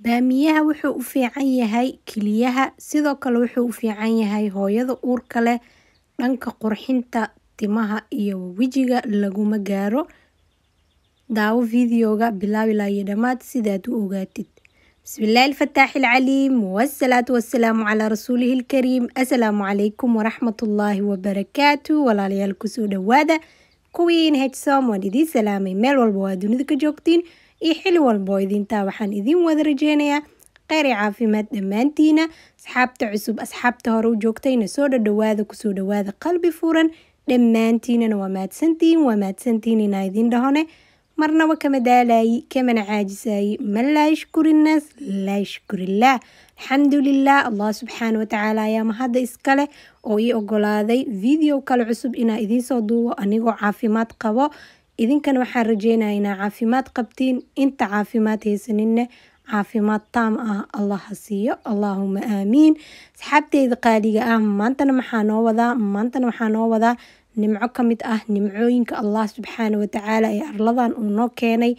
Baamiyaha wuxuu u fiican yahay kiliyaha, sidoo kale wuxuu u fiican yahay hooyada uurka leh, dhanka qurxinta timaha iyo wajiga laguma gaaro. Daawo fiidiyowga bilow ilaa iyo dhammaad sidaad u ogaatid. Bismillaahi الفتاح العليم والصلاة والسلام على رسوله الكريم السلام عليكم ورحمة الله وبركاته walaalayaal kusoo dhawaada kuwiin hsom waan idiin salaamay meel walba waa dunida ka joogtiin iyo xili walba oo idintaa waxaan idiin wada rajeynayaa kheyr iyo caafimaad dhammaantiina asxaabta cusub asxaabta hore u joogtayna soo dhadhawaada kusoo dhawaada qalbi furan dhammaantiinana waa mahadsantihiin waa mahadsantihiin inaa idiin dhahone marnaba kama daalayi kamana caajisayi man laa yashkuri innaas laa yashkurillaah alxamdulilah allah subxaana watacaala ayaa mahadda iskale oo ii ogolaaday video kale cusub inaa idiinsoo duubo anigoo caafimaad qabo idinkana waxaan rajeynaya inaa caafimaad qabtiin inta caafimaad haysaninne caafimaad taam ah allah ha siiyo allaahuma aamiin asxaabteyda qaaliga ah maantana maxaa noo wadaa maantana waxaa noo wadaa nimco ka mid ah nimcooyinka allah subxaana watacaala ee arladan uu noo keenay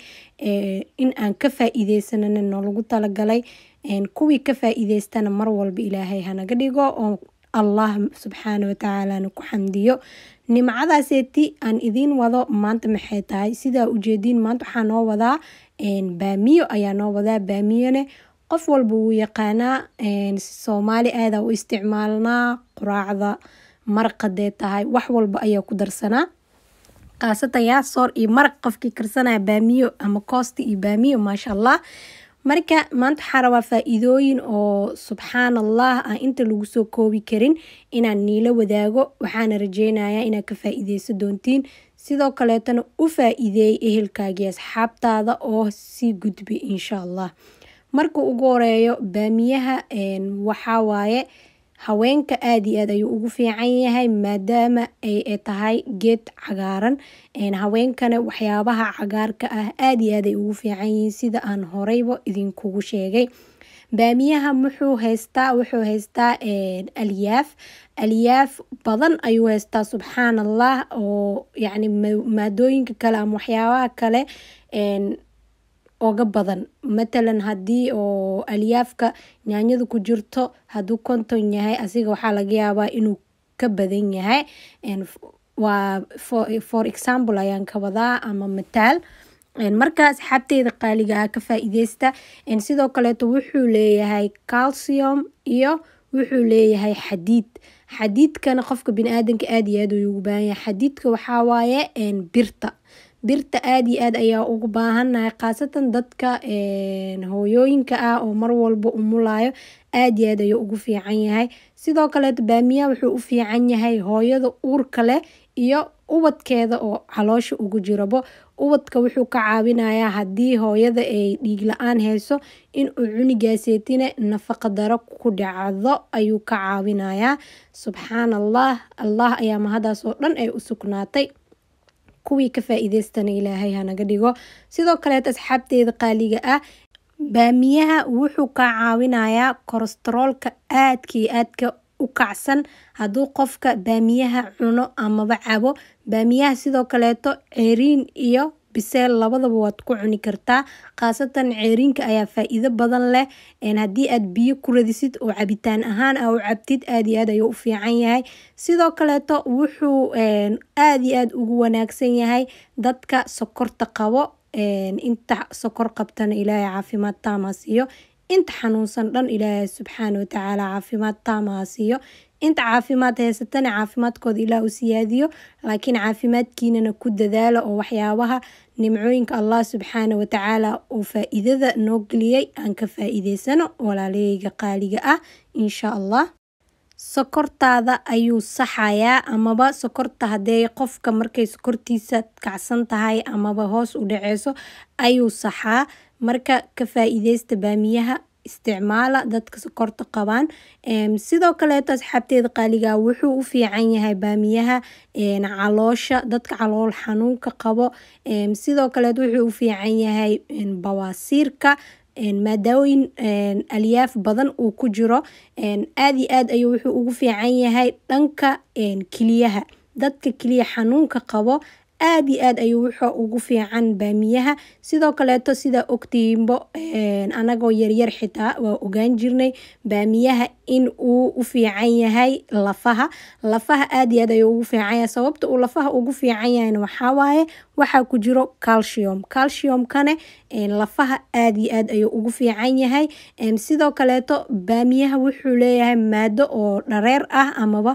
in aan ka faa-iideysanana noolagu talagalay kuwii ka faa-iideystana mar walba ilaahay hanaga dhigo oo allah subxaana watacaalana ku xamdiyo nimcadaaseeti aan idiin wado maanta maxay tahay sidaa ujeediin maanta waxaa noo wadaa baamiyo ayaa noo wadaa baamiyone qof walba wuu yaqaanaa soomaali aadaa u isticmaalnaa quraacda maraqadee tahay wax walba ayaa ku darsanaa khaasatan yaasoor iyo maraq qofkii karsanaya baamiyo ama koosta iyo baamiyo maasha allah marka maanta waxaa rabaa faa-iidooyin oo subxaan allah aan inta lagu soo koobi karin inaan niila wadaago waxaana rajeynayaa inaad ka faa-iideyso doontiin sidoo kaleetana u faa-iideeyay ehelkaagii asxaabtaada oo sii gudbi insha allah marka ugu horeeyo baamiyaha waxaa waaye haweenka aada iyo aad ayuu ugu fiican yahay maadaama ay tahay geed cagaaran haweenkana waxyaabaha cagaarka ah aada iyo aad ay ugu fiican yihiin sida aan horeyba idinkugu sheegay baamiyaha wuxuu haystaa wuxuu haystaa alyaaf alyaaf badan ayuu haystaa subxaan allah oo yacni maadooyinka kale ama waxyaabaha kale oga badan matalan haddii oo alyaafka yaanyada ku jirto hadduu konton yahay asiga waxaa laga yaabaa inuu ka badan yahay waa for example ayaan ka wadaa ama mataal marka asxaabteyda qaaliga ah ka faa-iideysta sidoo kaleeto wuxuu leeyahay calcium iyo wuxuu leeyahay xadiid xadiidkana qofka bini-aadanka aada iyo aad ugu baahan yahay xadiidka waxaa waaye birta birta aada iyo aad ayaa ugu baahannahay khaasatan dadka hooyooyinka ah oo mar walba umulayo aada iyo aad ayuu ugu fiican yahay sidoo kaleeto baamiyaha wuxuu u fiican yahay hooyada uurka leh iyo ubadkeeda oo caloosha ugu jirabo ubadka wuxuu ka caawinayaa haddii hooyada ay dhiig la-aan hayso inuu cunigaaseetine nafaqa daro ku dhacdo ayuu ka caawinayaa subxaan allah allah ayaa mahadaas oo dhan ay u sugnaatay kuwii ka faa-iideystana ilaahay hanaga dhigo sidoo kaleet asxaabteeda qaaliga ah baamiyaha wuxuu ka caawinayaa kolestaroolka aadka iyo aadka u kacsan hadduu qofka baamiyaha cuno amaba cabo baamiyaha sidoo kaleeto ceeriin iyo biseel labadaba waad ku cuni kartaa khaasatan ceeriinka ayaa faa-iido badan leh haddii aad biyo ku radisid oo cabitaan ahaan a u cabtid aada iyo aad ayuu u fiican yahay sidoo kaleeto wuxuu aada iyo aada ugu wanaagsan yahay dadka sokorta qabo inta sokor qabtana ilaahay caafimaad taama siiyo inta xanuunsan dhan ilaahay subxaana watacaala caafimaad taama siiyo inta caafimaad haysatana caafimaadkooda ilaah u siyaadiyo laakiin caafimaadkiinana ku dadaala oo waxyaabaha nimcooyinka allah subxaana watacaala uu faa-iidada noo geliyay aan ka faa-iideysano walaaleyga qaaliga ah insha allah sokortaada ayuu saxayaa amaba sokorta haddee qofka markay sokortiisa kacsan tahay amaba hoos u dhaceyso ayuu saxaa marka ka faa-iideysta baamiyaha isticmaala dadka sokorta qabaan sidoo kaleeto asxaabteeda qaaliga wuxuu u fiican yahay baamiyaha caloosha dadka calool xanuunka qabo sidoo kaleet wuxuu u fiican yahay bawaasiirka maadaawoyin alyaaf badan uu ku jiro aada iyo aad ayuu wuxuu ugu fiican yahay dhanka kiliyaha dadka kiliya xanuunka qabo aad iyo aad ayuu wuxuu ugu fiican baamiyaha sidoo kaleeto sidaa ogtihiinbo anagoo yaryar xitaa waa ogaan jirnay baamiyaha in uu u fiican yahay lafaha lafaha aad iyo aad ayuu ugu fiican yahay sababta uu lafaha ugu fiican yahayna waxaa waaye waxaa ku jiro calcium calciumkane lafaha aad iyo aad ayuu ugu fiican yahay sidoo kaleeto baamiyaha wuxuu leeyahay maado oo dhareer ah amaba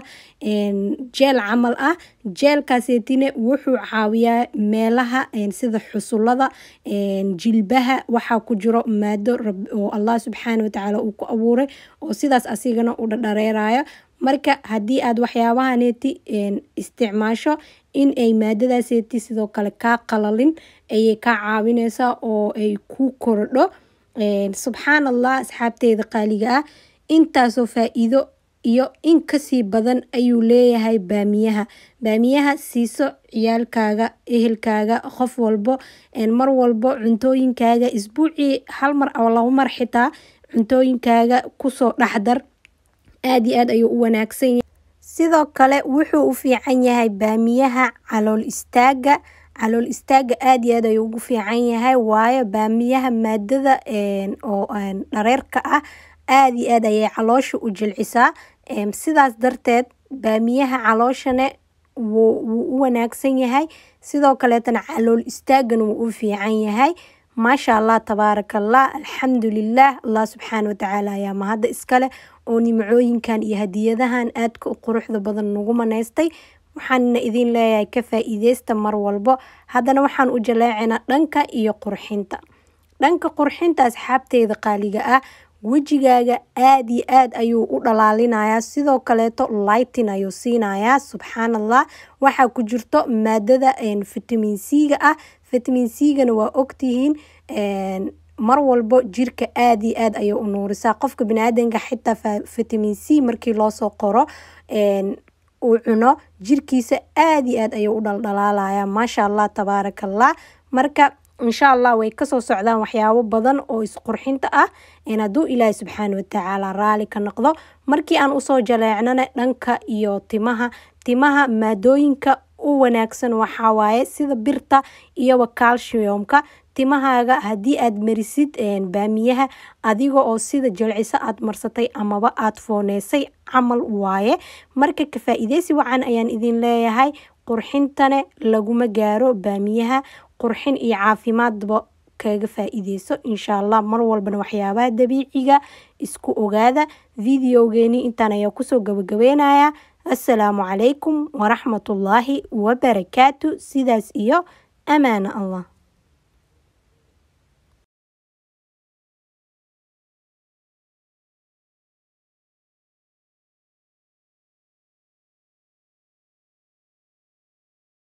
jeel camal ah jeelkaaseetine wuxuu caawiyaa meelaha sida xusulada jilbaha waxaa ku jiro maado oo allah subxaana watacaala uu ku abuuray oo sidaas asigana u dhadhareerayo marka haddii aad waxyaabahaneeti isticmaasho in ay maadadaaseeti sidoo kale kaa qalalin ayay kaa caawineysaa oo ay ku korodho subxaan allah asxaabteeda qaaliga ah intaasoo faa-iido iyo in kasii badan ayuu leeyahay baamiyaha baamiyaha siiso ciyaalkaaga ehelkaaga qof walbo mar walbo cuntooyinkaaga isbuucii hal mar oo labo mar xitaa cuntooyinkaaga kusoo dhexdar aad iyo aad ayuu u wanaagsan yahay sidoo kale wuxuu u fiican yahay baamiyaha calool istaaga calool istaaga aad iyo aad ayuu ugu fiican yahay waayo baamiyaha maadada oo dhareerka ah aad iyo aad ayay caloosha u jilcisaa sidaas darteed baamiyaha calooshane wuu u wanaagsan yahay sidoo kaleetana calool istaagana wuu u fiican yahay maasha allah tabaaraka allah alxamdulilah allah subxaana watacaala ayaa mahadda iskale oo nimcooyinkan iyo hadiyadahan aadka u quruxda badan nagu manaystay waxaanna idin leeyahay ka faa-iideysta mar walbo haddana waxaan u jaleecinaa dhanka iyo qurxinta dhanka qurxinta asxaabteeda qaaliga ah wejigaaga aad iyo aad ayuu u dhalaalinayaa sidoo kaleeto lightin ayuu siinayaa subxaan allah waxaa ku jirto maadada vitamin c-ga ah vitamin c-gana waa ogtihiin mar walbo jirka aad iyo aad ayay u nuurisaa qofka baniaadanka xitaa vitamin c markii loosoo qoro uu cuno jirkiisa aad iyo aad ayuu u dhaldhalaalaya maasha allah tabaaraka allah marka insha allah way kasoo socdaan waxyaabo badan oo isqurxinta ah hadduu ilaahay subxaana watacaala raali ka noqdo markii aan usoo jaleecnana dhanka iyo timaha timaha maadooyinka u wanaagsan waxaa waaye sida birta iyoba calciumka timahaaga haddii aad marisid baamiyaha adiga oo sida jilciso aad marsatay amaba aad fooneysay camal waaye marka ka faa-iideysi wacan ayaan idin leeyahay qurxintane laguma gaaro baamiyaha qurxin iyo caafimaadba kaga faa-iideyso insha allah mar walbana waxyaabaha dabiiciga isku ogaada videogeeni intaan ayaa kusoo gabagabeynaya assalaamu calaykum waraxmatullaahi wabarakaatu sidaas iyo amaana allah